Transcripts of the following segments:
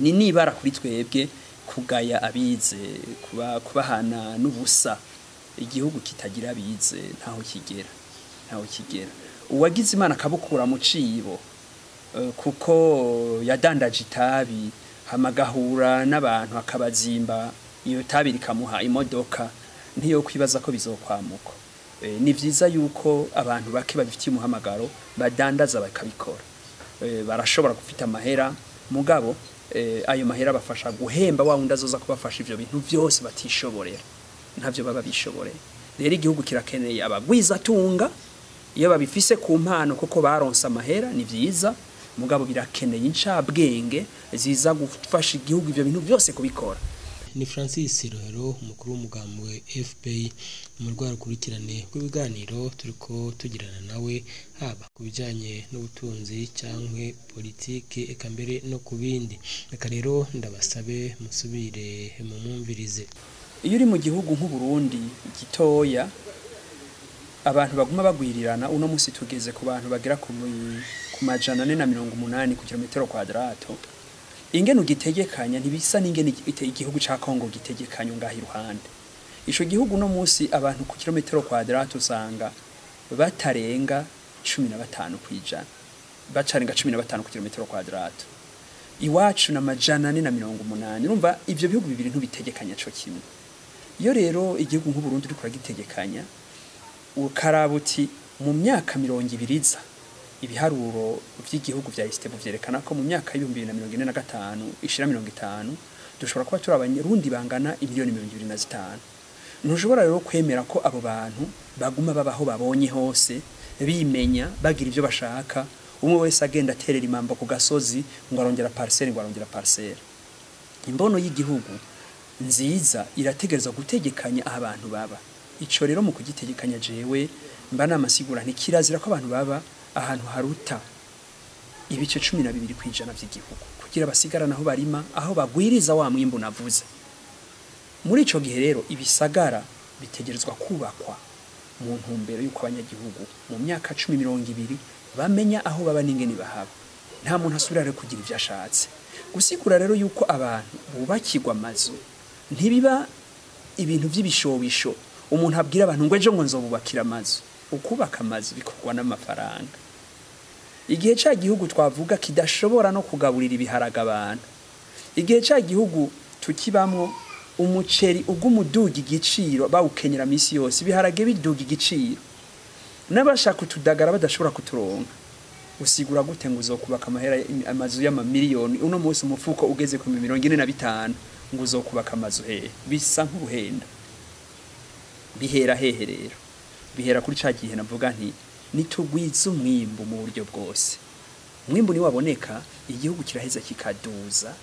ni nibara kuri twebwe kugaya abize kuba kubahana n'ubusa igihugu kitagira abize ntaho kigera ntaho kigera uwagize imana akabukura mu cibo eh, kuko yadandaje itabi hamagahura n'abantu akabazimba iyo tabi rikamuha imodoka ntiyo kwibaza ko bizokwamuka Eh, ni vyiza yuko abantu bake babifitiye umuhamagaro badandaza bakabikora Eh, barashobora gufita amahera mugabo eh, ayo mahera bafasha guhemba wa wundi azoza kubafasha ivyo bintu vyose batishoborera ntavyo baba bishoboreye rero igihugu kirakeneye abagwizatunga iyo babifise ku mpano kuko baronse amahera ni vyiza mugabo birakeneye incabwenge ziza gufasha igihugu ivyo bintu byose kubikora ni francis rohero umukuru w'umugambi wa fpr mu rwego rukurikirane rw'ibiganiro turiko tugirana nawe haba ku bijyanye n'ubutunzi cyangwa politiki eka mbere no ku bindi reka rero ndabasabe musubire mu mwumvirize iyo uri mu gihugu nk'uburundi gitoya abantu baguma bagwirirana uno munsi tugeze ku bantu bagera ku mi- ku majana ane na mirongo umunani ku kilometero kwadrato ingene ugitegekanya ntibisa n'ingene igi- igihugu ca kongo gitegekanya ngaha iruhande ico gihugu uno munsi abantu ku kilometero kwadrato usanga batarenga cumi na batanu kwijana bacarenga cumi na batanu ku kilometero kwadrato iwacu na majana ane na mirongo umunani urumva ivyo bihugu bibiri ntubitegekanya co kimwe iyo rero igihugu nk'uburundi uriko uragitegekanya ukaraba uti mu myaka mirongo ibiri iza ibiharuro vy'igihugu vya isitebu vyerekana ko mu myaka y'ibihumbi bibiri na mirongo ine na gatanu ishira mirongo itanu dushobora kuba turi abarundi bangana imiliyoni mirongo ibiri na zitanu ntushobora rero kwemera ko abo bantu baguma babaho babonye hose bimenya bagira ivyo bashaka umwe wese agenda aterera imambo ku gasozi ngo arongera parcelle ngo arongera parcelle imbono y'igihugu nziza irategereza gutegekanya aho abantu baba ico rero mu kugitegekanya jewe mba namasigura ntikirazira ko abantu baba ahantu haruta ibice cumi na bibiri kwijana vy'igihugu kugira basigarana aho barima aho bagwiriza wa mwimbu navuze muri ico gihe rero ibisagara bitegerezwa kubakwa mu ntumbero y'uko abanyagihugu mu myaka cumi mirongo ibiri bamenya aho baba n'ingene bahaba nta muntu asubira rero kugira ivyo ashatse gusigura rero yuko abantu bubakirwa amazu ntibiba ibintu vy'ibishobisho umuntu abwira abantu ngo ejo ngo nzobubakira amazu ukubaka amazu bikorwa n'amafaranga igihe ca gihugu twavuga kidashobora no kugaburira ibiharaga abantu igihe ca gihugu tukibamwo umuceri ugumuduga igiciro bawukenyera misi yose ibiharage biduga igiciro n'abashaka utudagara badashobora kuturonka usigura gute ngo uzokubaka amahera amazu y'amamiliyoni uno munsi umufuko ugeze ku mirongo ine na bitanu ngo uzokubaka amazu hehe bisa nk'uruhenda bihera hehe rero bihera kuri ca gihe navuga nti nitugwiza umwimbu mu buryo bwose umwimbu niwaboneka igihugu kiraheza kikaduza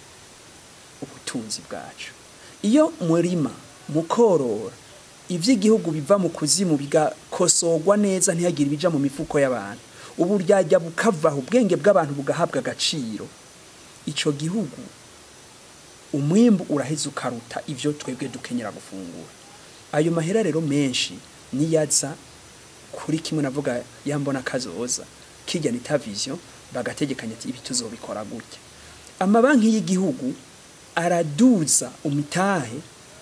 ubutunzi bwacu iyo murima mukorora ivy'igihugu biva mu kuzimu bigakosorwa neza ntihagire ibija mu mifuko y'abantu ubu ryajya bukavaho ubwenge bw'abantu bugahabwa agaciro ico gihugu umwimbu uraheza ukaruta ivyo twebwe dukenyera gufungura ayo mahera rero menshi niyaza kuri kimwe navuga yambona kazoza kijya nita vision bagategekanya ati ibi tuzobikora gutya amabanki y'igihugu araduza umitahe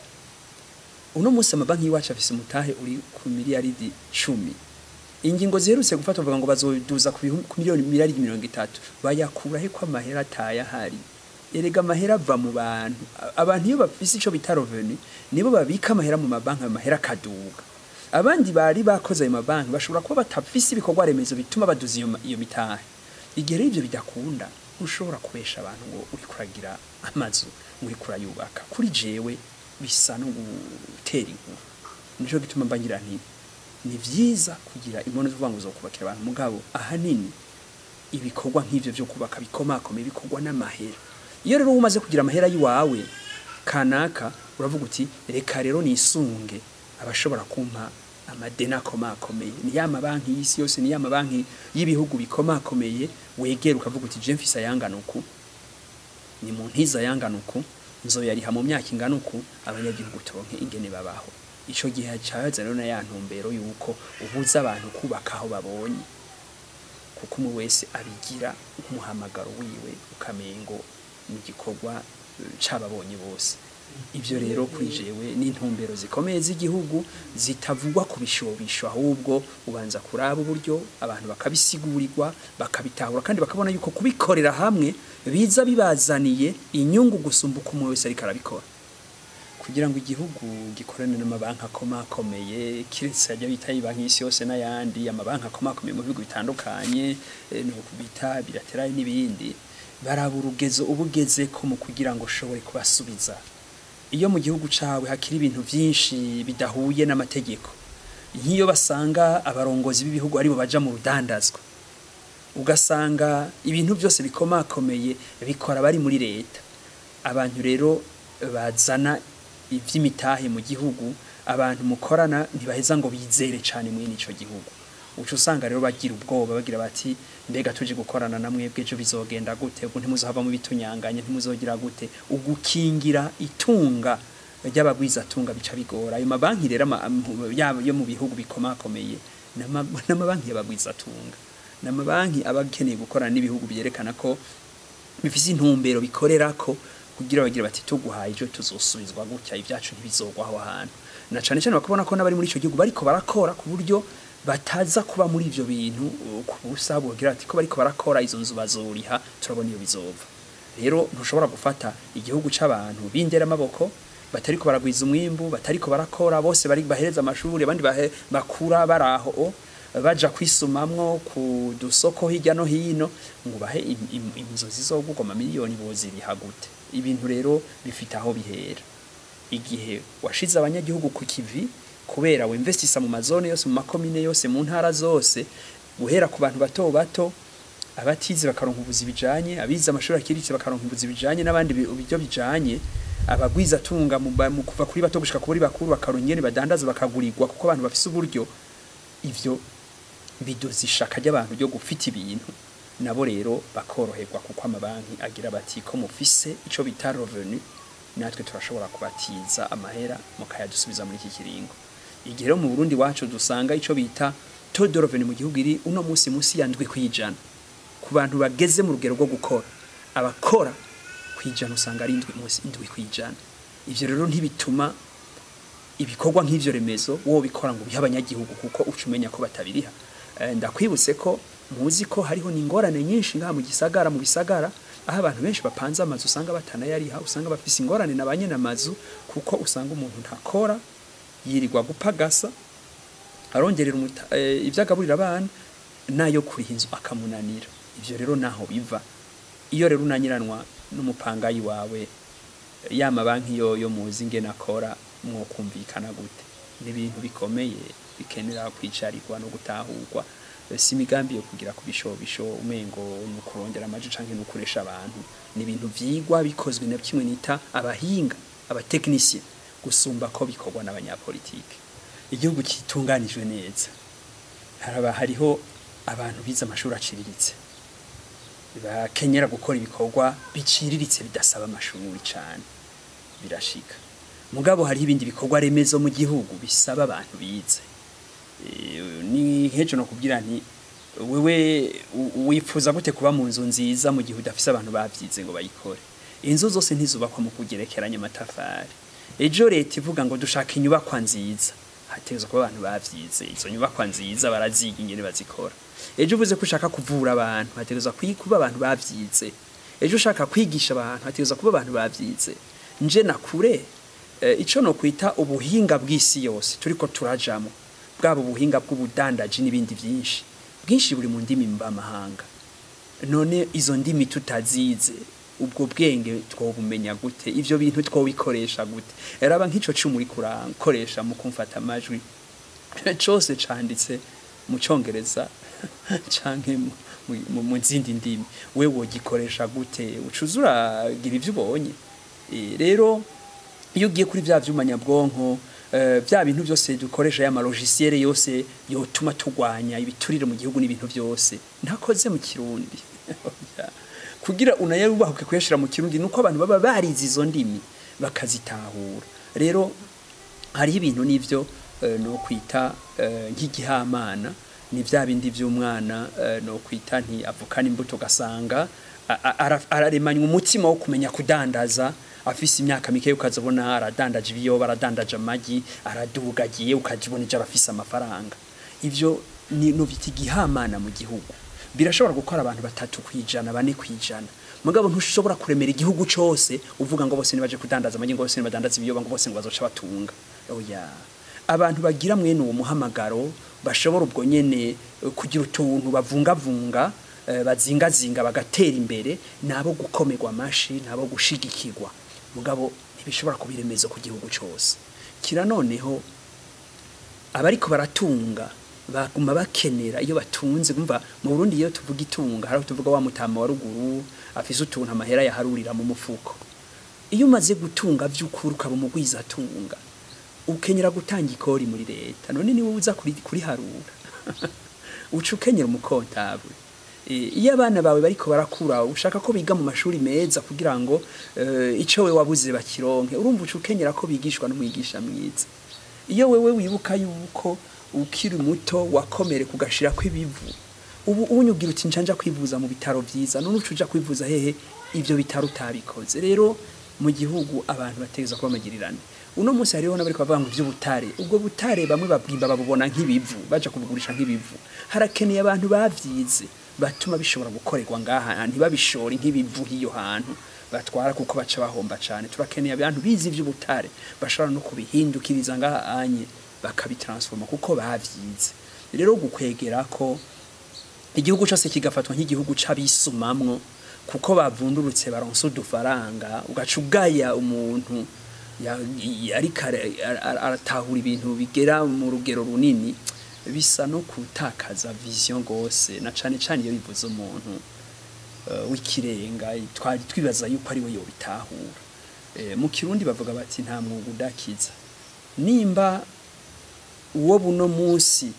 uno munsi amabanki y'iwacu afise umutahe uri ku miliyaridi cumi ingingo ziherutse gufata bavuga ngo bazoduza ku bihu- ku miliyoni miliyaridi mirongo itatu bayakura he ko amahera atayahari erega amahera ava mu bantu A- abantu iyo bafise ico bita revenu nibo babika amahera mu mabanki ayo mahera akaduga abandi bari bakoze ayo mabanki bashobora kuba batafise ibikorwa remezo bituma baduza iyo, ma- iyo mitahe igihe rero ivyo bidakunda ntushobora kubesha abantu ngo uri kuragira amazu ngo uri kurayubaka kuri jewe bisa no gutera inkuru nico gituma mbangira nti ni vyiza kugira imbono zo kuvuga ngo uzokubakira abantu mugabo ahanini ibikorwa nk'ivyo vyo kubaka bikomakome bikorwa n'amahera iyo rero umaze kugira amahera yiwawe kanaka uravuga uti reka rero nisunge abashobora kumpa amadeni akomakomeye ni ya mabanki y'isi yose ni ya mabanki y'ibihugu bikomakomeye wegera ukavuga uti je mfise ayangana uku ni mu ntiza ayangana uku nzoyariha mu myaka ingana uku abanyagihugu turonke ingene babaho ico gihe caza rero na ya ntumbero yuko ubuza abantu kubaka aho babonye kuko umwe wese abigira nk'umuhamagaro wiwe ukamengo mu gikorwa eh, c'ababonye bose ibyo rero kuri jewe n'intumbero zikomeye z'igihugu zitavugwa ku bishobisho ahubwo ubanza kuraba uburyo abantu bakabisigurirwa bakabitahura kandi bakabona yuko kubikorera hamwe biza bibazaniye inyungu gusumba uko umwe wese ariko arabikora kugira ngo igihugu gikorane n'amabanki akomakomeye kiretse ajya bita banki y'isi yose n'ayandi amabanki akomakomeye mu bihugu bitandukanye eh, no bita bilaterali n'ibindi baraba urugezo ubugeze ko mu kugira ngo ushobore kubasubiza iyo mu gihugu cawe hakiri ibintu byinshi bidahuye n'amategeko nk'iyo basanga abarongozi b'ibihugu aribo baja mu rudandazwa ugasanga ibintu byose bikomakomeye bikora bari muri leta abantu rero bazana iby'imitahe mu gihugu abantu mukorana ntibaheza ngo bizere cyane muri ico gihugu uca usanga rero bagira ubwoba bagira bati mbega tuje gukorana na mwebwe ejo bizogenda gute ubwo ntimuzahava mu bitunyanganye ntimuzogira gute ugukingira itunga ry'abagwizatunga bica bigora ayo mabanki rero ama- am- yaba yo mu bihugu bikomakomeye n'ama- n'amabanki y'abagwizatunga n'amabanki aba akeneye gukorana n'ibihugu byerekana ko bifise intumbero bikorera ko kugira bagira bati tuguhaye ejo tuzosubizwa gutya ibyacu ntibizogwa aho hantu na cane cane bakabona ko n'abari muri ico gihugu bariko barakora ku buryo bataza kuba muri ivyo bintu uh, ku busa bogira ati ko bariko barakora izo nzu bazoriha turabona iyo bizova rero ntushobora gufata igihugu c'abantu bindera amaboko batariko baragwiza umwimbu batariko barakora bose bari bahereza amashuri abandi bahe- bakura baraho o, baja kwisumamwo ku dusoko hirya no hino ngo bahe im- im- inzozi zogurwa amamiliyoni boziriha gute ibintu rero bifite aho bihera igihe washize abanyagihugu ku kivi kubera wemvestisa mu mazone yose mu makomine yose mu ntara zose guhera ku bantu bato bato abatize bakaronka ubuzi bijanye abize amashuri akiritse bakaronka ubuzi bijanye n'abandi bi- uburyo bijanye abagwiza tunga mu ba- mu kuva kuri bato gushika kuri bakuru bakaronka ingene badandaza bakagurirwa kuko abantu bafise uburyo ivyo bidoza ishaka ry'abantu ryo gufita ibintu nabo rero bakoroherwa kuko amabanki agira bati ko mufise ico bita revenu natwe turashobora kubatiza amahera mukayadusubiza muri iki kiringo igihe rero mu Burundi wacu dusanga ico bita taux de revenu mu gihugu iri uno musi musi yandwi kwijana ku bantu bageze mu rugero rwo gukora abakora kwijana usanga ari indwi musi indwi kwijana ivyo rero ntibituma ibikorwa nk'ivyo remezo wowe bikora ngo biha abanyagihugu kuko uca umenya ko batabiriha Eh, ndakwibutse ko muzi ko hariho n'ingorane nyinshi ngaha mu gisagara mu bisagara aho abantu benshi bapanze amazu usanga batanayariha usanga bafise ingorane na banyene amazu kuko usanga umuntu ntakora yirirwa gupagasa arongerera umuta- eh, ivyo agaburira abana nayo kuriha inzu akamunanira ivyo rero naho biva iyo rero unanyiranwa n'umupangayi wawe ya mabanki yo yo muzi ingene akora mwokumvikana gute ni ibintu bikomeye bikenera kwicarirwa no gutahurwa Eh, si imigambi yo kugira ku bishobisho umengo ni ukurondera amaji canke ni ukuresha abantu ni ibintu vyigwa bikozwe na kimwe nita abahinga abatekinisiye gusumba ko bikorwa n'abanyapolitike igihugu kitunganijwe neza haraba hariho abantu bize amashuri aciriritse bakenyera gukora ibikorwa biciriritse bidasaba amashuri cyane birashika mugabo hariho ibindi bikorwa remezo mu gihugu bisaba abantu bize Eh, ni nk'ejo no kubwira nti wewe u- wifuza gute kuba mu nzu nziza mu gihe udafise abantu bavyize ngo bayikore inzu zose ntizubakwa mu kugerekeranya amatafari ejo leta ivuga ngo dushaka inyubakwa nziza hategerezwa kuba abantu bavyize izo nyubakwa nziza baraziga ingene bazikora ejo uvuze ko ushaka kuvura abantu hategerezwa kwi- kuba abantu bavyize ejo ushaka kwigisha abantu hategerezwa kuba abantu bavyize nje nakure eh, ico no kwita ubuhinga bw'isi yose turiko turajamo bwaba ubuhinga bw'ubudandaji n'ibindi byinshi bwinshi buri mu ndimi mvamahanga none izo ndimi tutazize ubwo bwenge twobumenya gute ivyo bintu twobikoresha gute raba nk'ico cumi uri kurakoresha mu kumfata amajwi cose canditse mu congereza canke mu- mu- mu- mu zindi ndimi we wogikoresha gute ucuza uragira ivyo ubonye Eh, rero iyo ugiye kuri bya vyuma nyabwonko eh, bya bintu byose dukoresha ya malogiciel yose yotuma tugwanya ibiturire mu gihugu n'ibintu byose ntakoze mu kirundi kugira unayarubahuke kuyashira mu kirundi nuko abantu baba barize izo ndimi bakazitahura rero hariho ibintu n'ivyo eh, no kwita eh, nk'igihamana ni bya bindi by'umwana eh, no kwita nti avukana imbuto gasanga a- a- ara- araremanywa umutima wo kumenya kudandaza afise imyaka mike ukazabona aradandaje ibiyoba aradandaje amagi aradugagiye ukajibona ije arafise amafaranga ivyo ni no biti gihamana mu gihugu birashobora gukora abantu batatu kwijana bane kwijana mugabo ntushobora kuremera igihugu cose uvuga ngo bose nibaje kudandaza amagi ngo bose nibadandaza ibiyoba ngo bose ngo bazoca batunga oya abantu bagira mwene uwo muhamagaro bashobora ubwo nyene eh, kugira utuntu bavungavunga eh, bazingazinga bagatera imbere nabo gukomerwa amashi nabo gushigikirwa mugabo ntibishobora kuba iremezo ku gihugu cose kira noneho abariko baratunga baguma bakenera iyo batunze kumva mu Burundi iyo tuvuga itunga hari aho tuvuga wa mutama wa ruguru afise utuntu amahera yaharurira mu mufuko iyo umaze gutunga vy'ukuri ukaba umugwiza atunga ukenyera gutanga ikori muri leta none niwe uza kuri kuriharura uca ukenyera umukontabwe Eh, iyo abana bawe bariko barakura ushaka ko biga mu mashuri meza kugira ngo eh, ico we wabuze bakironke urumva uca ukenyera ko bigishwa n'umwigisha mwiza iyo wewe wibuka yuko ukiri muto wakomere kugashira kw'ibivu ubu unyugira uti njanja kwivuza mu bitaro vyiza none uca uja kwivuza hehe ivyo bitaro utabikoze rero mu gihugu abantu bategeza kuba magirirane uno munsi hariho n'abariko bavuga ngo ivy'ubutare ubwo butare bamwe babwimba babubona nk'ibivu baja kubugurisha nk'ibivu harakeneye abantu bavyize batuma bishobora gukorerwa ngaha ntibabishore nk'ibivu hiyo hantu batwara kuko baca bahomba cane turakeneye abantu bize ivy'ubutare bashobora no kubihindukiriza ngaha anye bakabitransforma kuko bavyize rero gukwegera ko igihugu cyose kigafatwa nk'igihugu c'abisumamwo kuko bavundurutse baronse udufaranga ugaca ugaya umuntu ya- ya- ariko ara- ara- aratahura ibintu bigera mu rugero runini bisa no gutakaza vision gose na cane cane iyo bivuze umuntu eh, w'ikirenga twari twibaza yuko ari we yobitahura Eh, mu kirundi bavuga bati nta mwuga udakiza nimba uwo buno munsi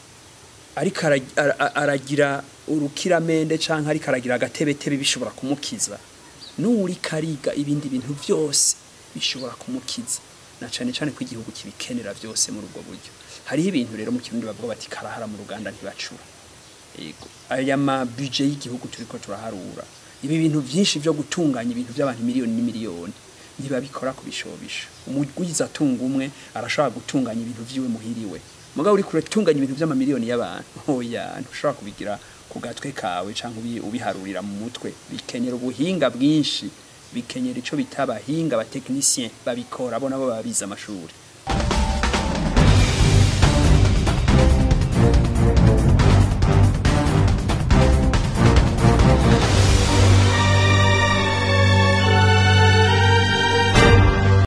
ariko ara- ara- aragira urukiramende canke ariko aragira agatebetebe bishobora kumukiza n'uri kariga ibindi bintu byose bishobora kumukiza na cane cane ko igihugu kibikenera byose muri ubwo buryo hariho ibintu rero mu kirundi bavuga bati karahara mu ruganda ntibacura yego aya ma budget y'igihugu turiko turaharura ibi bintu byinshi byo gutunganya ibintu by'abantu miliyoni n'imiliyoni ntibabikora kubishobisha umugwiza atunga umwe arashobora gutunganya ibintu vyiwe muhiriwe mugabo uri kure tunganya ibintu by'amamiliyoni y'abantu oya ntushobora kubigira ku gatwe kawe canke ubi- ubiharurira mu mutwe bikenera ubuhinga bwinshi bikenyera ico bita abahinga abatekinisien babikora bo nabo babize amashuri